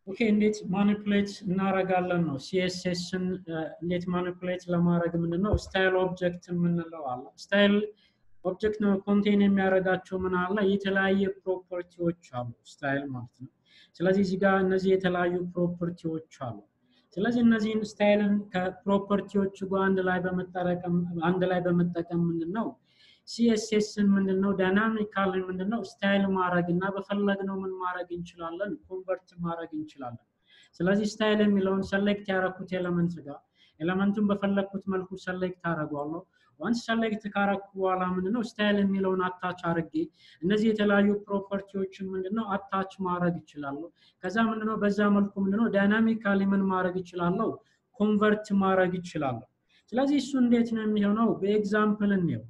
ኦኬ እንዴት ማኒፕሌት እናረጋለን ነው ሲኤስኤስን እንዴት ማኒፕሌት ለማድረግ ምንድነው ስታይል ኦብጀክት የምንለው አለ ስታይል ኦብጀክት ነው ኮንቴን የሚያደርጋቸው ምን አለ የተለያየ ፕሮፐርቲዎች አሉ ስታይል ማለት ነው ስለዚህ እዚህ ጋር እነዚህ የተለያዩ ፕሮፐርቲዎች አሉ ስለዚህ እነዚህን ስታይልን ከፕሮፐርቲዎቹ ጋር አንድ ላይ በመጠቀም አንድ ላይ በመጠቀም ምንድነው ሲኤስኤስን ምንድነው ዳይናሚካል ምንድነው ስታይል ማድረግ እና በፈለግነው ምን ማድረግ እንችላለን ኮንቨርት ማድረግ እንችላለን ስለዚህ ስታይል የሚለውን ሰሌክት ያረኩት ኤለመንት ጋር ኤለመንቱን በፈለግኩት መልኩ ሰሌክት አደረገዋለሁ ዋንስ ሰሌክት ካረኩ በኋላ ምንድነው ስታይል የሚለውን አታች አድርጌ እነዚህ የተለያዩ ፕሮፐርቲዎችን ምንድነው አታች ማድረግ ይችላለሁ ከዛ ምንድነው በዛ መልኩ ምንድነው ዳይናሚካሊ ምን ማድረግ ይችላለሁ ኮንቨርት ማድረግ ይችላለሁ ስለዚህ እሱ እንዴት ነው የሚሆነው በኤግዛምፕል እንየው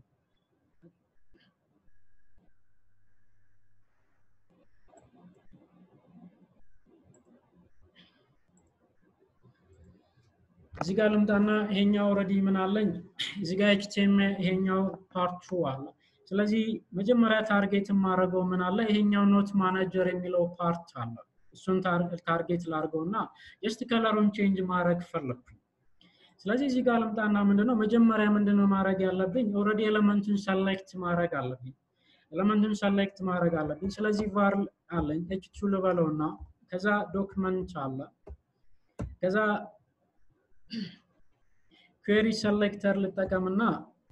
እዚህ ጋር ልምጣና ይሄኛው ኦልሬዲ ምን አለኝ እዚህ ጋር ኤችቲኤምኤል ይሄኛው ፓርቱ አለ ስለዚህ መጀመሪያ ታርጌት የማደርገው ምን አለ ይሄኛው ኖት ማናጀር የሚለው ፓርት አለ እሱን ታርጌት ላድርገው እና ጀስት ከለሩን ቼንጅ ማድረግ ፈለግኩኝ ስለዚህ እዚህ ጋር ልምጣና ምንድነው መጀመሪያ ምንድነው ማድረግ ያለብኝ ኦልሬዲ ኤለመንቱን ሰሌክት ማድረግ አለብኝ ኤለመንቱን ሰሌክት ማድረግ አለብኝ ስለዚህ ቫር አለኝ ኤች ቱ ልበለውና ከዛ ዶክመንት አለ ከዛ ኩዌሪ ሰሌክተር ልጠቀምና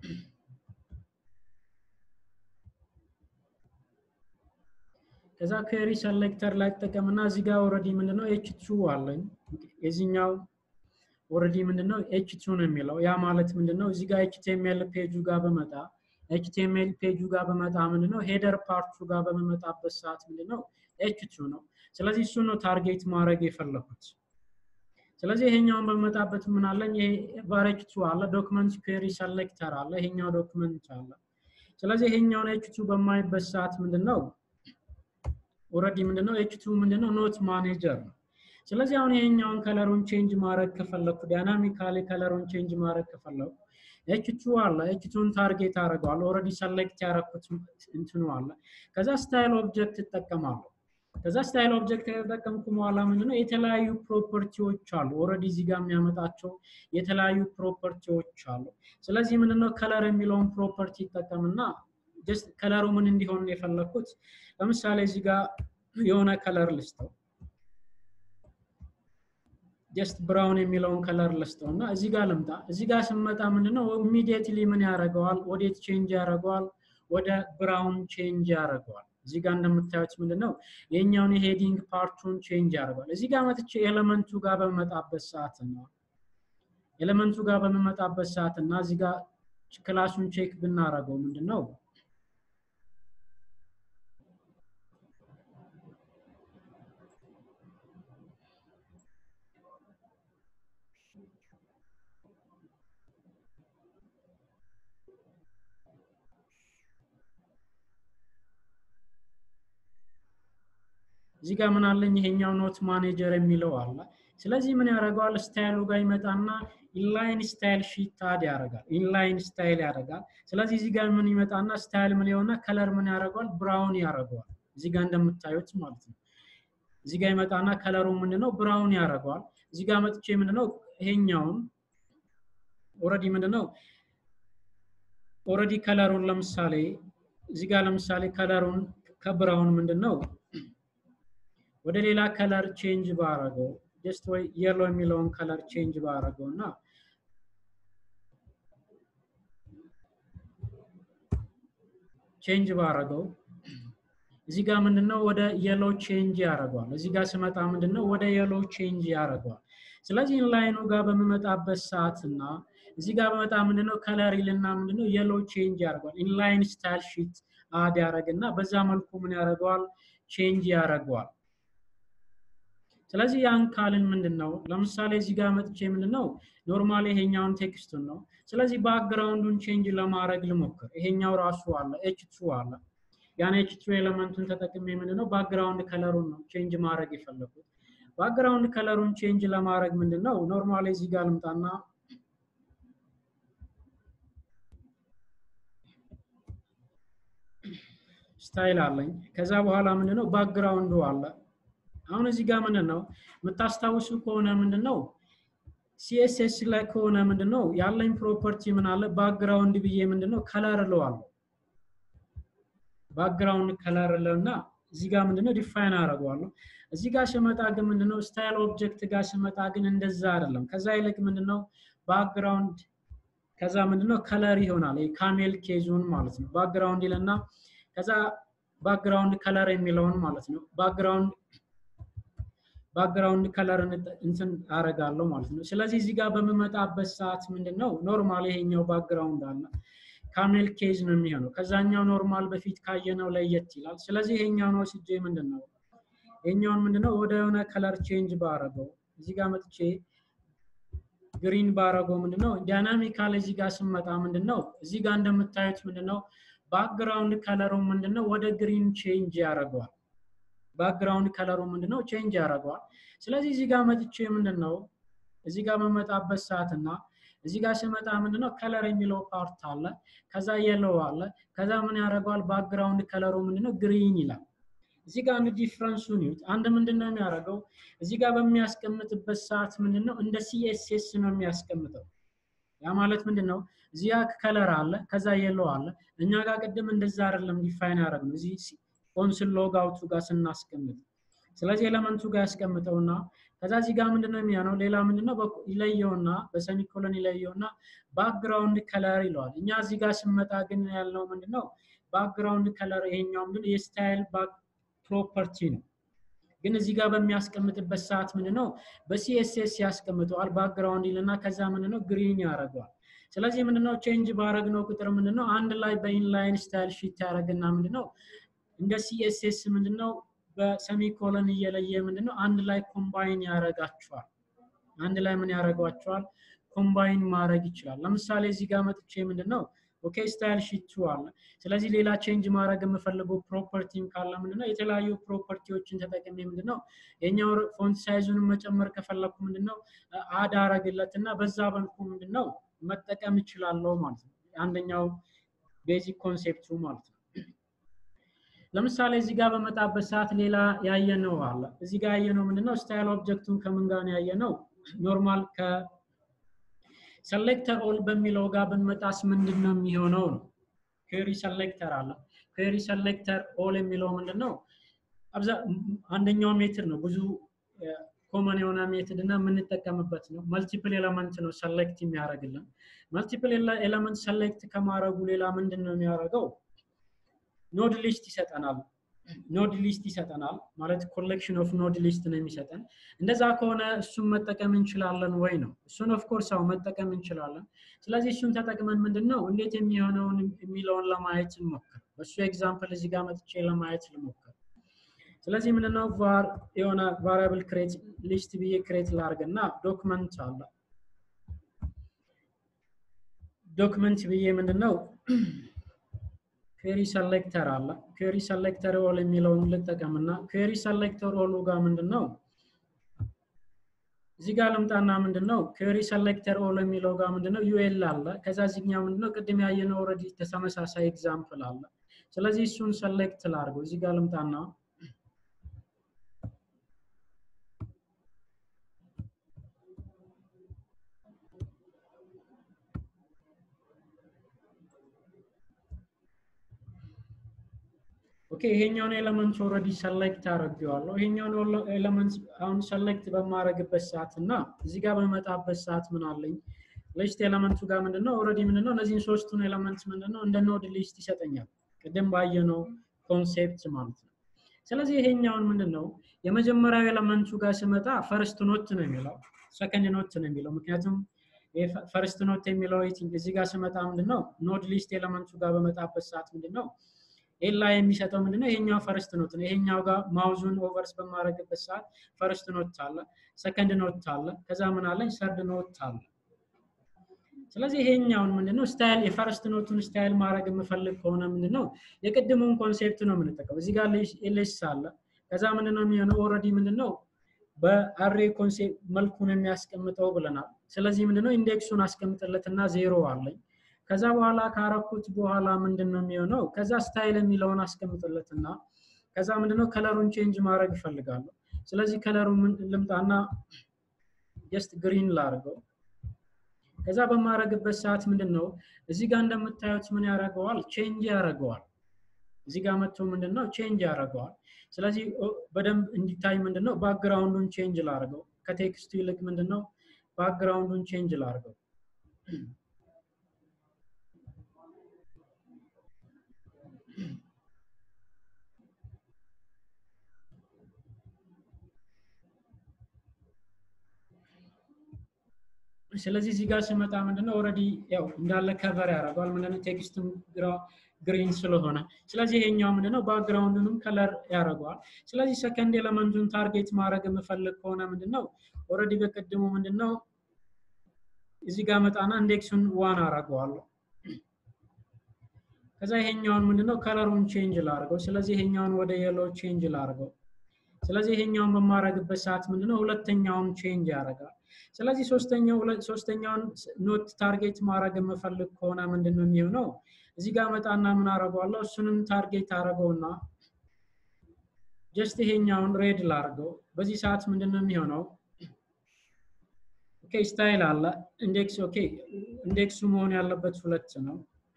ከዛ ኩዌሪ ሰሌክተር ላይ ተጠቀምና እዚህ ጋር ኦልሬዲ ምንድነው ኤች ቱ አለኝ የዚህኛው ኦልሬዲ ምንድነው ኤች ቱ ነው የሚለው ያ ማለት ምንድነው እዚህ ጋር ኤችቲኤምኤል ፔጁ ጋር በመጣ ኤችቲኤምኤል ፔጁ ጋር በመጣ ምንድነው ሄደር ፓርቱ ጋር በመመጣበት ሰዓት ምንድነው ኤች ቱ ነው ስለዚህ እሱ ነው ታርጌት ማድረግ የፈለኩት ስለዚህ ይሄኛውን በመጣበት ምን አለኝ ይሄ ቫሬጅ ቱ አለ ዶክመንት ኩዌሪ ሰሌክተር አለ ይሄኛው ዶክመንት አለ ስለዚህ ይሄኛውን ኤች ቱ በማይበት ሰዓት ምንድነው ኦልሬዲ ምንድነው ኤች ቱ ምንድነው ኖት ማኔጀር ነው ስለዚህ አሁን ይሄኛውን ከለሩን ቼንጅ ማድረግ ከፈለኩ ዳይናሚካሊ ከለሩን ቼንጅ ማድረግ ከፈለኩ ኤች ቱ አለ ኤች ቱን ታርጌት አደርገዋለሁ ኦልሬዲ ሰሌክት ያደረኩት እንትኑ አለ ከዛ ስታይል ኦብጀክት እጠቀማለሁ ከዛ ስታይል ኦብጀክት ከተጠቀምኩ በኋላ ምንድነው የተለያዩ ፕሮፐርቲዎች አሉ ኦልሬዲ እዚህ ጋር የሚያመጣቸው የተለያዩ ፕሮፐርቲዎች አሉ ስለዚህ ምንድነው ከለር የሚለውን ፕሮፐርቲ ይጠቀምና ጀስት ከለሩ ምን እንዲሆን የፈለግኩት ለምሳሌ እዚህ ጋር የሆነ ከለር ልስተው ጀስት ብራውን የሚለውን ከለር ልስጠው እና እዚህ ጋር ልምጣ እዚህ ጋር ስመጣ ምንድነው ኢሚዲየትሊ ምን ያደርገዋል ወዴት ቼንጅ ያደርገዋል ወደ ብራውን ቼንጅ ያደርገዋል እዚህ ጋር እንደምታዩት ምንድነው የኛውን የሄዲንግ ፓርቱን ቼንጅ ያደርገዋል እዚህ ጋር መጥቼ ኤለመንቱ ጋር በመጣበት ሰዓት ነው ኤለመንቱ ጋር በመመጣበት ሰዓት እና እዚህ ጋር ክላሱን ቼክ ብናደርገው ምንድነው እዚህ ጋር ምን አለኝ ይሄኛው ኖት ማኔጀር የሚለው አለ ስለዚህ ምን ያደርገዋል ስታይሉ ጋር ይመጣና ኢንላይን ስታይል ሺት አድ ያደርጋል ኢንላይን ስታይል ያደርጋል ስለዚህ እዚህ ጋር ምን ይመጣና ስታይል ምን የሆነ ከለር ምን ያደርገዋል ብራውን ያደርገዋል እዚህ ጋር እንደምታዩት ማለት ነው እዚህ ጋር ይመጣና ከለሩ ምንድነው ብራውን ያደርገዋል እዚህ ጋር መጥቼ ምንድነው ይሄኛውን ኦልሬዲ ምንድነው ኦልሬዲ ከለሩን ለምሳሌ እዚህ ጋር ለምሳሌ ከለሩን ከብራውን ምንድነው ወደ ሌላ ከለር ቼንጅ ባረገው ጀስት ወይ የሎ የሚለውን ከለር ቼንጅ ባረገው እና ቼንጅ ባረገው እዚህ ጋር ምንድነው ወደ የሎ ቼንጅ ያደርገዋል እዚህ ጋር ስመጣ ምንድነው ወደ የሎ ቼንጅ ያደርገዋል ስለዚህ ኢንላይኑ ጋር በምመጣበት ሰዓት እና እዚህ ጋር በመጣ ምንድነው ከለር ይልና ምንድነው የሎ ቼንጅ ያደርገዋል ኢንላይን ስታይል ሺት አድ ያደረግና በዛ መልኩ ምን ያደርገዋል ቼንጅ ያደርገዋል ስለዚህ ያን ካልን ምንድን ነው ለምሳሌ እዚህ ጋር መጥቼ ምንድን ነው ኖርማሊ ይሄኛውን ቴክስቱን ነው ስለዚህ ባክግራውንዱን ቼንጅ ለማድረግ ልሞክር ይሄኛው ራሱ አለ ኤች ቱ አለ ያን ኤች ቱ ኤለመንቱን ተጠቅሜ ምንድን ነው ባክግራውንድ ከለሩን ነው ቼንጅ ማድረግ የፈለኩት ባክግራውንድ ከለሩን ቼንጅ ለማድረግ ምንድን ነው ኖርማሊ እዚህ ጋር ልምጣና ስታይል አለኝ ከዛ በኋላ ምንድነው ባክግራውንዱ አለ አሁን እዚህ ጋር ምንድን ነው የምታስታውሱ ከሆነ ምንድን ነው ሲኤስኤስ ላይ ከሆነ ምንድን ነው ያለኝ ፕሮፐርቲ ምን አለ ባክግራውንድ ብዬ ምንድን ነው ከለር እለዋለሁ ባክግራውንድ ከለር እለውና እዚህ ጋር ምንድነው ዲፋይን አደርገዋለሁ እዚህ ጋር ስመጣ ግን ምንድነው ስታይል ኦብጀክት ጋር ስመጣ ግን እንደዛ አይደለም ከዛ ይልቅ ምንድነው ባክግራውንድ ከዛ ምንድነው ከለር ይሆናል ካሜል ኬዙን ማለት ነው ባክግራውንድ ይለና ከዛ ባክግራውንድ ከለር የሚለውን ማለት ነው ባክግራውንድ ባክግራውንድ ከለር እንትን አረጋለሁ ማለት ነው ስለዚህ እዚህ ጋር በምመጣበት ሰዓት ምንድነው ኖርማል ይሄኛው ባክግራውንድ አለ ካሜል ኬዝ ነው የሚሆነው ከዛኛው ኖርማል በፊት ካየነው ለየት ይላል ስለዚህ ይሄኛውን ወስጄ ምንድነው ይሄኛውን ምንድነው ወደ የሆነ ከለር ቼንጅ ባረገው እዚህ ጋር መጥቼ ግሪን ባረገው ምንድነው ዳይናሚካል እዚህ ጋር ስመጣ ምንድነው እዚህ ጋር እንደምታዩት ምንድነው ባክግራውንድ ከለሩ ምንድነው ወደ ግሪን ቼንጅ ያደርገዋል ባክግራውንድ ከለሩ ምንድነው ቼንጅ ያደርገዋል ስለዚህ እዚህ ጋር መጥቼ ምንድነው እዚህ ጋር በመጣበት ሰዓትና እዚህ ጋር ስመጣ ምንድነው ከለር የሚለው ፓርት አለ ከዛ የለው አለ ከዛ ምን ያደርገዋል ባክግራውንድ ከለሩ ምንድነው ግሪን ይላል እዚህ ጋር አንድ ዲፍረንሱን ይዩት አንድ ምንድነው የሚያደርገው እዚህ ጋር በሚያስቀምጥበት ሰዓት ምንድነው እንደ ሲኤስኤስ ነው የሚያስቀምጠው ያ ማለት ምንድነው እዚህ ጋር ከለር አለ ከዛ የለው አለ እኛ ጋር ቅድም እንደዛ አይደለም ዲፋይን ያደረግነው እዚህ ኮንስል ሎግ አውቱ ጋር ስናስቀምጥ ስለዚህ ኤለመንቱ ጋር ያስቀምጠውና ከዛ እዚህ ጋር ምንድነው የሚሆነው ሌላ ምንድነው ይለየውና በሰሚኮሎን ይለየውና ባክግራውንድ ከለር ይለዋል እኛ እዚህ ጋር ስመጣ ግን ያልነው ምንድነው ባክግራውንድ ከለር ይሄኛው ምንድነው የስታይል ፕሮፐርቲ ነው ግን እዚህ ጋር በሚያስቀምጥበት ሰዓት ምንድነው በሲኤስኤስ ያስቀምጠዋል ባክግራውንድ ይልና ከዛ ምንድነው ግሪን ያደርገዋል ስለዚህ ምንድነው ቼንጅ ባረግነው ቁጥር ምንድነው አንድ ላይ በኢንላይን ስታይል ሺት ያደረግና ምንድነው እንደ ሲኤስኤስ ምንድነው በሰሚኮለን እየለየ ምንድነው አንድ ላይ ኮምባይን ያደርጋቸዋል አንድ ላይ ምን ያደርጓቸዋል ኮምባይን ማድረግ ይችላል ለምሳሌ እዚህ ጋር መጥቼ ምንድነው ኦኬ ስታይል ሺቱ አለ ስለዚህ ሌላ ቼንጅ ማድረግ የምፈልገው ፕሮፐርቲም ካለ ምንድነው የተለያዩ ፕሮፐርቲዎችን ተጠቅሜ ምንድነው የኛው ፎንት ሳይዙን መጨመር ከፈለኩ ምንድነው አድ አረግለት እና በዛ መልኩ ምንድነው መጠቀም ይችላለው ማለት ነው አንደኛው ቤዚክ ኮንሴፕቱ ማለት ነው ለምሳሌ እዚህ ጋር በመጣበት ሰዓት ሌላ ያየነው አለ እዚህ ጋር ያየነው ምንድነው ስታይል ኦብጀክቱን ከምን ጋር ነው ያየነው ኖርማል ከ ሰሌክተር ኦል በሚለው ጋር ብንመጣስ ምንድን ነው የሚሆነው ነው ኩዌሪ ሰሌክተር አለ ኩዌሪ ሰሌክተር ኦል የሚለው ምንድን ነው አንደኛው ሜትድ ነው ብዙ ኮመን የሆነ ሜትድ እና የምንጠቀምበት ነው መልቲፕል ኤለመንት ነው ሰሌክት የሚያደርግልን መልቲፕል ኤለመንት ሰሌክት ከማድረጉ ሌላ ምንድን ነው የሚያደርገው ኖድ ሊስት ይሰጠናል ኖድ ሊስት ይሰጠናል ማለት ኮሌክሽን ኦፍ ኖድ ሊስት ነው የሚሰጠን እንደዛ ከሆነ እሱን መጠቀም እንችላለን ወይ ነው እሱን ኦፍኮርስ አው መጠቀም እንችላለን ስለዚህ እሱን ተጠቅመን ምንድን ነው እንዴት የሚሆነውን የሚለውን ለማየት እንሞክር በእሱ ኤግዛምፕል እዚህ ጋር መጥቼ ለማየት ልሞክር ስለዚህ ምንድነው ቫር የሆነ ቫሪያብል ክሬት ሊስት ብዬ ክሬት ላርግ እና ዶክመንት አለ ዶክመንት ብዬ ምንድነው ኩዌሪ ሰሌክተር አለ ኩዌሪ ሰሌክተር ኦል የሚለውን ልጠቀምና ኩዌሪ ሰሌክተር ኦሉ ጋር ምንድነው እዚህ ጋር ልምጣና ምንድነው ኩዌሪ ሰሌክተር ኦል የሚለው ጋር ምንድነው ዩኤል አለ ከዛ እዚህኛው ምንድነው ቅድም ያየነው ኦልሬዲ ተመሳሳይ ኤግዛምፕል አለ ስለዚህ እሱን ሰሌክት ላርገው እዚህ ጋር ልምጣና ኦኬ ይሄኛውን ኤለመንት ኦልሬዲ ሰሌክት አድርጌዋለሁ ይሄኛውን ኤለመንት አሁን ሰሌክት በማድረግበት ሰዓት እና እዚህ ጋር በመጣበት ሰዓት ምን አለኝ ሊስት ኤለመንቱ ጋር ምንድነው ኦልሬዲ ምንድነው እነዚህን ሶስቱን ኤለመንት ምንድነው እንደ ኖድ ሊስት ይሰጠኛል ቅድም ባየነው ኮንሴፕት ማለት ነው ስለዚህ ይሄኛውን ምንድነው የመጀመሪያው ኤለመንቱ ጋር ስመጣ ፈርስት ኖት ነው የሚለው ሰከንድ ኖት ነው የሚለው ምክንያቱም ፈርስት ኖት የሚለው እዚህ ጋር ስመጣ ምንድነው ኖድ ሊስት ኤለመንቱ ጋር በመጣበት ሰዓት ምንድነው ኤላ የሚሰጠው ምንድነው ይሄኛው ፈርስት ኖት ነው ይሄኛው ጋር ማውዙን ኦቨርስ በማድረግበት ሰዓት ፈርስት ኖት አለ ሰከንድ ኖት አለ ከዛ ምን አለኝ ሰርድ ኖት አለ ስለዚህ ይሄኛውን ምንድነው ስታይል የፈርስት ኖቱን ስታይል ማድረግ የምፈልግ ከሆነ ምንድነው የቅድሙን ኮንሴፕት ነው የምንጠቀም እዚህ ጋር ኤልስ አለ ከዛ ምንድነው የሚሆነው ኦልሬዲ ምንድነው በአሬ ኮንሴፕት መልኩን የሚያስቀምጠው ብለናል ስለዚህ ምንድነው ኢንዴክሱን አስቀምጥለትና ዜሮ አለኝ ከዛ በኋላ ካረኩት በኋላ ምንድን ነው የሚሆነው ከዛ ስታይል የሚለውን አስቀምጥለትና ከዛ ምንድነው ከለሩን ቼንጅ ማድረግ ይፈልጋለሁ ስለዚህ ከለሩ ልምጣና ጀስት ግሪን ላድርገው። ከዛ በማድረግበት ሰዓት ምንድን ነው እዚህ ጋር እንደምታዩት ምን ያደርገዋል? ቼንጅ ያደርገዋል። እዚህ ጋር መጥቶ ምንድን ነው ቼንጅ ያደርገዋል። ስለዚህ በደንብ እንዲታይ ምንድን ነው ባክግራውንዱን ቼንጅ ላድርገው። ከቴክስቱ ይልቅ ምንድን ነው ባክግራውንዱን ቼንጅ ላድርገው። ስለዚህ እዚህ ጋር ስመጣ ምንድነው ኦልሬዲ ያው እንዳለ ከቨር ያደርገዋል ምንድነው ቴክስቱም ግሪን ስለሆነ ስለዚህ ይሄኛው ምንድነው ባክግራውንዱንም ከለር ያደርገዋል። ስለዚህ ሰከንድ ኤለመንቱን ታርጌት ማድረግ የምፈልግ ከሆነ ምንድነው ኦልሬዲ በቅድሙ ምንድነው እዚህ ጋር መጣና ኢንዴክሱን ዋን አደርገዋለሁ። ከዛ ይሄኛውን ምንድነው ከለሩን ቼንጅ ላድርገው። ስለዚህ ይሄኛውን ወደ የሎ ቼንጅ ላድርገው። ስለዚህ ይሄኛውን በማድረግበት ሰዓት ምንድነው ሁለተኛውን ቼንጅ ያደርጋል። ስለዚህ ሶስተኛው ሶስተኛውን ኖት ታርጌት ማድረግ የምፈልግ ከሆነ ምንድነው የሚሆነው? እዚህ ጋር መጣና ምን አደርገዋለሁ? እሱንም ታርጌት አደርገውና ጀስት ይሄኛውን ሬድ ላድርገው። በዚህ ሰዓት ምንድነው የሚሆነው? ኦኬ ስታይል አለ ኢንዴክስ። ኦኬ ኢንዴክሱ መሆን ያለበት ሁለት ነው።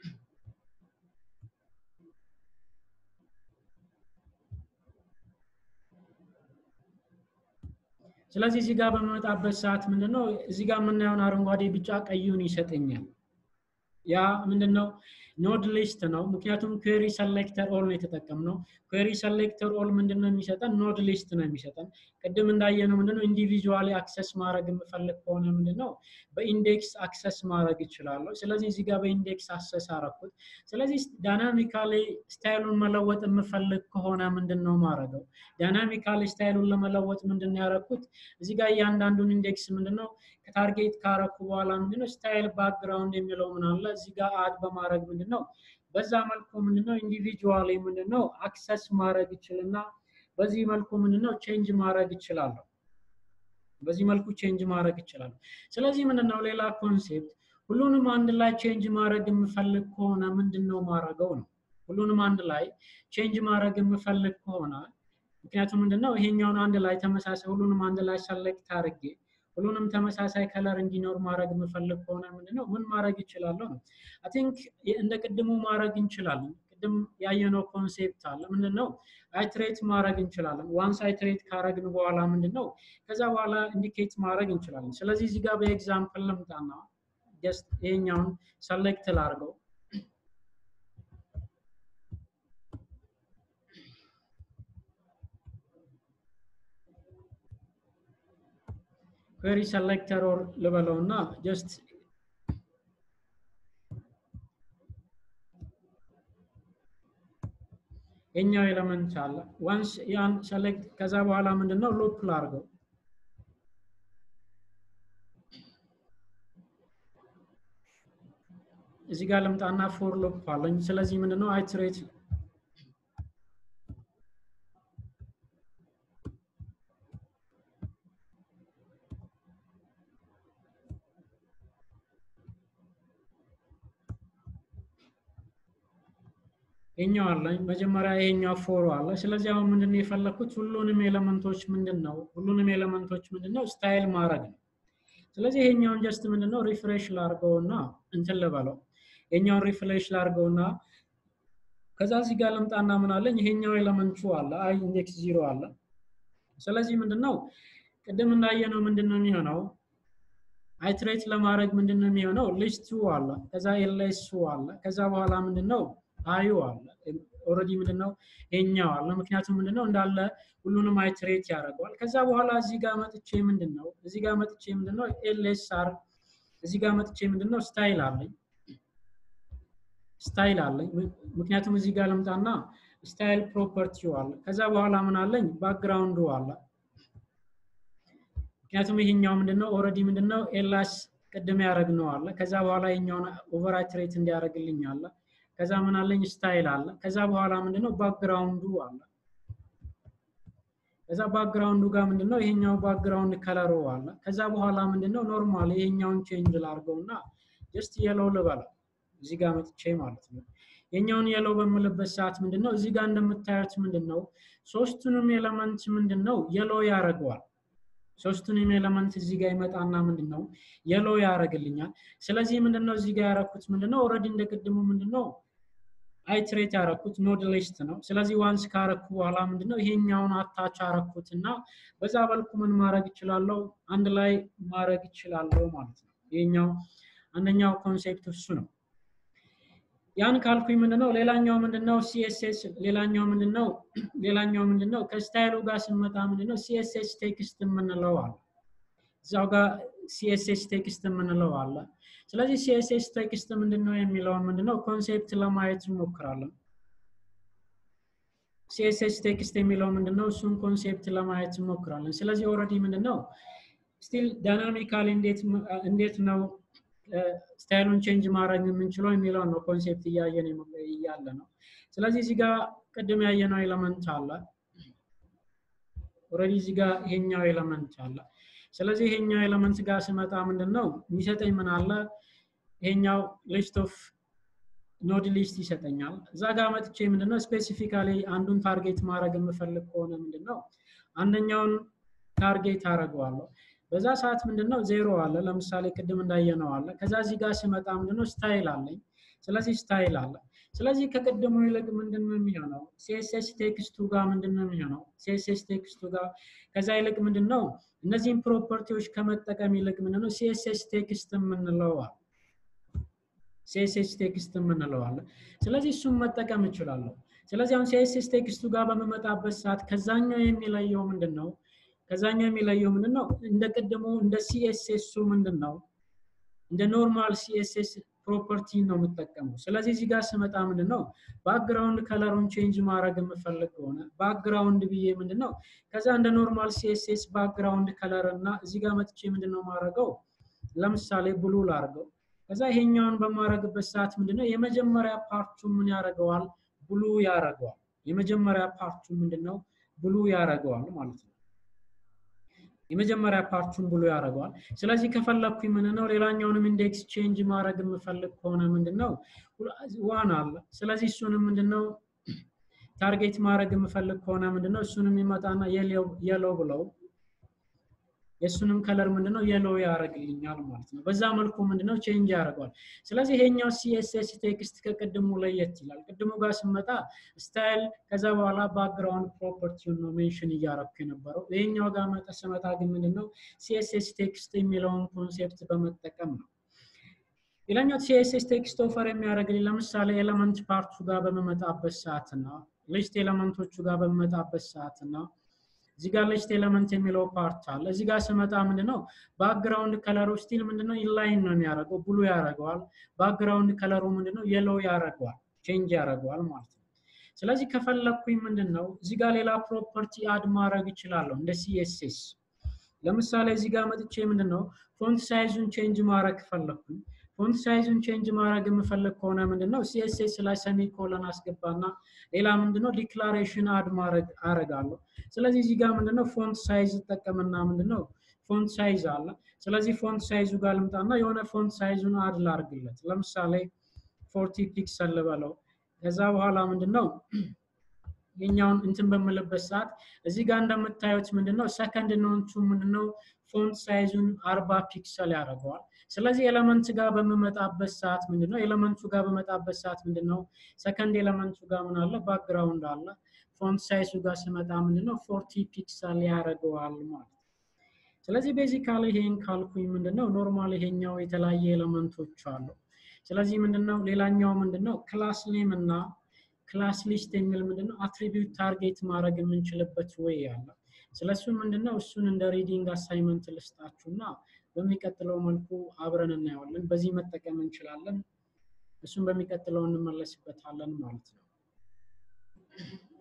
ስለዚህ እዚህ ጋር በመመጣበት ሰዓት ምንድነው እዚህ ጋር የምናየውን አረንጓዴ፣ ቢጫ፣ ቀዩን ይሰጠኛል። ያ ምንድነው ኖድ ሊስት ነው። ምክንያቱም ኩዌሪ ሰሌክተር ኦል ነው የተጠቀምነው። ኩዌሪ ሰሌክተር ኦል ምንድነው የሚሰጠን? ኖድ ሊስት ነው የሚሰጠን። ቅድም እንዳየነው ምንድነው ኢንዲቪዥዋሊ አክሰስ ማድረግ የምፈልግ ከሆነ ምንድነው በኢንዴክስ አክሰስ ማድረግ ይችላለሁ። ስለዚህ እዚህ ጋር በኢንዴክስ አክሰስ አረኩት። ስለዚህ ዳይናሚካሊ ስታይሉን መለወጥ የምፈልግ ከሆነ ምንድነው ማድረገው? ዳይናሚካሊ ስታይሉን ለመለወጥ ምንድነው ያረኩት? እዚህ ጋር እያንዳንዱን ኢንዴክስ ምንድነው ከታርጌት ካረኩ በኋላ ምንድነው ስታይል ባክግራውንድ የሚለው ምን አለ እዚህ ጋር አድ በማድረግ ምንድነው በዛ መልኩ ምንድነው ኢንዲቪጁዋሊ ምንድነው አክሰስ ማድረግ ይችልና በዚህ መልኩ ምንድነው ቼንጅ ማድረግ ይችላለሁ። በዚህ መልኩ ቼንጅ ማድረግ ይችላል። ስለዚህ ምንድነው ሌላ ኮንሴፕት ሁሉንም አንድ ላይ ቼንጅ ማድረግ የምፈልግ ከሆነ ምንድነው ማድረገው ነው። ሁሉንም አንድ ላይ ቼንጅ ማድረግ የምፈልግ ከሆነ ምክንያቱም ምንድነው ይሄኛውን አንድ ላይ ተመሳሳይ ሁሉንም አንድ ላይ ሰሌክት አድርጌ ሁሉንም ተመሳሳይ ከለር እንዲኖር ማድረግ የምፈልግ ከሆነ ምንድነው ምን ማድረግ ይችላለሁ ነው። አይ ቲንክ እንደ ቅድሙ ማድረግ እንችላለን። ቅድም ያየነው ኮንሴፕት አለ ምንድነው አይትሬት ማድረግ እንችላለን። ዋንስ አይትሬት ካረግን በኋላ ምንድነው ከዛ በኋላ ኢንዲኬት ማድረግ እንችላለን። ስለዚህ እዚህ ጋር በኤግዛምፕል ልምጣና ጀስት ይሄኛውን ሰሌክት ላድርገው። ኩዌሪ ሰሌክተር ኦር ልበለው እና ጀስት የኛው ኤለመንት አለ ዋንስ ያን ሰሌክት ከዛ በኋላ ምንድነው ሉፕ ላርገው እዚህ ጋር ልምጣና ፎር ሉፕ አለኝ ስለዚህ ምንድነው አይትሬት ይሄኛው አለኝ መጀመሪያ ይሄኛው ፎሮ አለ። ስለዚህ አሁን ምንድነው የፈለኩት ሁሉንም ኤሌመንቶች ምንድነው ሁሉንም ኤሌመንቶች ምንድነው ስታይል ማድረግ ነው። ስለዚህ ይሄኛውን ጀስት ምንድነው ሪፍሬሽ ላርገውና እንትን ልበለው ይሄኛውን ሪፍሬሽ ላርገውና ከዛ እዚህ ጋር ልምጣና ምን አለኝ ይሄኛው ኤሌመንቱ አለ አይ ኢንዴክስ ዚሮ አለ። ስለዚህ ምንድነው ቅድም እንዳየነው ምንድነው የሚሆነው አይትሬት ለማድረግ ምንድነው የሚሆነው ሊስቱ አለ ከዛ ኤልኤሱ አለ ከዛ በኋላ ምንድነው አዩ አለ ኦልሬዲ ምንድነው ይሄኛው አለ ምክንያቱም ምንድነው እንዳለ ሁሉንም አይትሬት ያደርገዋል ከዛ በኋላ እዚህ ጋር መጥቼ ምንድነው እዚህ ጋር መጥቼ ምንድነው ኤልኤስአር እዚህ ጋር መጥቼ ምንድነው ስታይል አለኝ ስታይል አለኝ ምክንያቱም እዚህ ጋር ልምጣና ስታይል ፕሮፐርቲው አለ ከዛ በኋላ ምን አለኝ ባክግራውንዱ አለ ምክንያቱም ይሄኛው ምንድነው ኦልሬዲ ምንድነው ኤላስ ቅድም ያደረግነው አለ ከዛ በኋላ ይሄኛውን ኦቨር አይትሬት እንዲያደርግልኝ አለ ከዛ ምን አለኝ ስታይል አለ ከዛ በኋላ ምንድነው ባክግራውንዱ አለ ከዛ ባክግራውንዱ ጋር ምንድነው ይሄኛው ባክግራውንድ ከለሩ አለ ከዛ በኋላ ምንድነው ኖርማል ይሄኛውን ቼንጅ ላርገውና ጀስት የለው ልበለው እዚህ ጋር መጥቼ ማለት ነው የኛውን የለው በምልበት ሰዓት ምንድን ነው እዚህ ጋር እንደምታዩት ምንድን ነው ሶስቱንም ኤለመንት ምንድን ነው የሎ ያደርገዋል። ሶስቱንም ኤለመንት እዚህ ጋር ይመጣና ምንድን ነው የሎ ያደርግልኛል። ስለዚህ ምንድን ነው እዚህ ጋር ያደረኩት ምንድን ነው ኦልሬዲ እንደቅድሙ ምንድን ነው አይትሬት ያረኩት ኖድ ሊስት ነው። ስለዚህ ዋንስ ካረኩ በኋላ ምንድነው ይሄኛውን አታች አረኩት እና በዛ በልኩ ምን ማድረግ እችላለሁ አንድ ላይ ማድረግ እችላለሁ ማለት ነው። ይሄኛው አንደኛው ኮንሴፕት እሱ ነው። ያን ካልኩኝ ምንድነው ሌላኛው ምንድነው ሲኤስኤስ ሌላኛው ምንድነው ሌላኛው ምንድነው ከስታይሉ ጋር ስንመጣ ምንድነው ሲኤስኤስ ቴክስት የምንለው አለ። እዛው ጋር ሲኤስኤስ ቴክስት የምንለው አለ። ስለዚህ ሲኤስኤስ ቴክስት ምንድነው የሚለውን ምንድነው ኮንሴፕት ለማየት እንሞክራለን። ሲኤስኤስ ቴክስት የሚለው ምንድነው እሱን ኮንሴፕት ለማየት እንሞክራለን። ስለዚህ ኦልሬዲ ምንድነው ስቲል ዳይናሚካሊ እንዴት ነው ስታይሉን ቼንጅ ማድረግ የምንችለው የሚለውን ነው ኮንሴፕት እያየን እያለ ነው። ስለዚህ እዚህ ጋር ቅድም ያየነው ኤለመንት አለ። ኦልሬዲ እዚህ ጋር ይሄኛው ኤለመንት አለ። ስለዚህ ይሄኛው ኤለመንት ጋር ስመጣ ምንድን ነው የሚሰጠኝ ምን አለ? ይሄኛው ሊስት ኦፍ ኖድ ሊስት ይሰጠኛል። እዛ ጋር መጥቼ ምንድነው ስፔሲፊካሊ አንዱን ታርጌት ማድረግ የምፈልግ ከሆነ ምንድነው አንደኛውን ታርጌት አደርገዋለሁ። በዛ ሰዓት ምንድነው ዜሮ አለ። ለምሳሌ ቅድም እንዳየነው አለ። ከዛ እዚህ ጋር ስመጣ ምንድነው ስታይል አለኝ። ስለዚህ ስታይል አለ። ስለዚህ ከቅድሙ ይልቅ ምንድን ነው የሚሆነው? ሲኤስኤስ ቴክስቱ ጋር ምንድን ነው የሚሆነው? ሲኤስኤስ ቴክስቱ ጋር ከዛ ይልቅ ምንድን ነው እነዚህን ፕሮፐርቲዎች ከመጠቀም ይልቅ ምንድን ነው ሲኤስኤስ ቴክስት የምንለዋል ሲኤስኤስ ቴክስት የምንለዋል። ስለዚህ እሱን መጠቀም እችላለሁ። ስለዚህ አሁን ሲኤስኤስ ቴክስቱ ጋር በምመጣበት ሰዓት ከዛኛው የሚለየው ምንድን ነው? ከዛኛው የሚለየው ምንድን ነው? እንደ ቅድሙ እንደ ሲኤስኤሱ ምንድን ነው እንደ ኖርማል ሲኤስኤስ ፕሮፐርቲ ነው የምጠቀመው። ስለዚህ እዚህ ጋር ስመጣ ምንድን ነው ባክግራውንድ ከለሩን ቼንጅ ማድረግ የምፈልግ ከሆነ ባክግራውንድ ብዬ ምንድን ነው ከዛ እንደ ኖርማል ሲኤስኤስ ባክግራውንድ ከለር እና እዚህ ጋር መጥቼ ምንድን ነው ማድረገው ለምሳሌ ብሉ ላርገው። ከዛ ይሄኛውን በማድረግበት ሰዓት ምንድን ነው የመጀመሪያ ፓርቱ ምን ያደርገዋል ብሉ ያደርገዋል። የመጀመሪያ ፓርቱ ምንድን ነው ብሉ ያደርገዋል ማለት ነው። የመጀመሪያ ፓርቱን ብሎ ያደርገዋል። ስለዚህ ከፈለግኩኝ ምንድነው ሌላኛውንም ኢንዴክስ ቼንጅ ማድረግ የምፈልግ ከሆነ ምንድነው ዋን አለ። ስለዚህ እሱንም ምንድነው ታርጌት ማድረግ የምፈልግ ከሆነ ምንድነው እሱንም ይመጣና የለው ብለው የእሱንም ከለር ምንድነው የሎ ያደርግልኛል ማለት ነው። በዛ መልኩ ምንድነው ቼንጅ ያደርገዋል። ስለዚህ ይሄኛው ሲኤስኤስ ቴክስት ከቅድሙ ለየት ይላል። ቅድሙ ጋር ስመጣ ስታይል ከዛ በኋላ ባክግራውንድ ፕሮፐርቲውን ነው ሜንሽን እያረኩ የነበረው። ይሄኛው ጋር መጠ ስመጣ ግን ምንድነው ሲኤስኤስ ቴክስት የሚለውን ኮንሴፕት በመጠቀም ነው። ሌላኛው ሲኤስኤስ ቴክስት ኦፈር የሚያደርግልኝ ለምሳሌ ኤለመንት ፓርቱ ጋር በመመጣበት ሰዓትና ሊስት ኤለመንቶቹ ጋር በመመጣበት ሰዓትና እዚህ ጋር ሊስት ኤለመንት የሚለው ፓርት አለ። እዚህ ጋር ስመጣ ምንድነው ባክግራውንድ ከለሩ ስቲል ምንድነው ኢንላይን ነው የሚያደርገው፣ ብሉ ያደርገዋል። ባክግራውንድ ከለሩ ምንድነው የሎው ያደርገዋል፣ ቼንጅ ያደርገዋል ማለት ነው። ስለዚህ ከፈለግኩኝ ምንድነው እዚህ ጋር ሌላ ፕሮፐርቲ አድ ማድረግ እችላለሁ እንደ ሲኤስኤስ። ለምሳሌ እዚህ ጋር መጥቼ ምንድነው ፎንት ሳይዙን ቼንጅ ማድረግ ፈለግኩኝ። ፎንት ሳይዙን ቼንጅ ማድረግ የምፈልግ ከሆነ ምንድነው ሲኤስኤስ ላይ ሰሚኮለን አስገባና ሌላ ምንድነው ዲክላሬሽን አድ ማድረግ አረጋለሁ። ስለዚህ እዚህ ጋር ምንድነው ፎንት ሳይዝ እጠቀምና ምንድነው ፎንት ሳይዝ አለ። ስለዚህ ፎንት ሳይዙ ጋር ልምጣና የሆነ ፎንት ሳይዙን አድ ላርግለት። ለምሳሌ ፎርቲ ፒክሰል ልበለው። ከዛ በኋላ ምንድነው የኛውን እንትን በምልበት ሰዓት እዚህ ጋር እንደምታዩት ምንድነው ሰከንድ ኖንቱ ምንድነው ፎንት ሳይዙን አርባ ፒክሰል ያደርገዋል። ስለዚህ ኤለመንት ጋር በምመጣበት ሰዓት ምንድነው ኤለመንቱ ጋር በመጣበት ሰዓት ምንድነው ሰከንድ ኤለመንቱ ጋር ምን አለ ባክግራውንድ አለ። ፎንት ሳይዙ ጋር ስመጣ ምንድነው ፎርቲ ፒክሰል ያደርገዋል ማለት ነው። ስለዚህ ቤዚካሊ ይሄን ካልኩኝ ምንድነው ኖርማል ይሄኛው የተለያየ ኤለመንቶች አሉ። ስለዚህ ምንድነው ሌላኛው ምንድነው ክላስ ኔም እና ክላስ ሊስት የሚል ምንድነው አትሪቢዩት ታርጌት ማድረግ የምንችልበት ወይ አለ። ስለሱ ምንድነው እሱን እንደ ሪዲንግ አሳይመንት ልስጣችሁና በሚቀጥለው መልኩ አብረን እናየዋለን። በዚህ መጠቀም እንችላለን። እሱን በሚቀጥለው እንመለስበታለን ማለት ነው።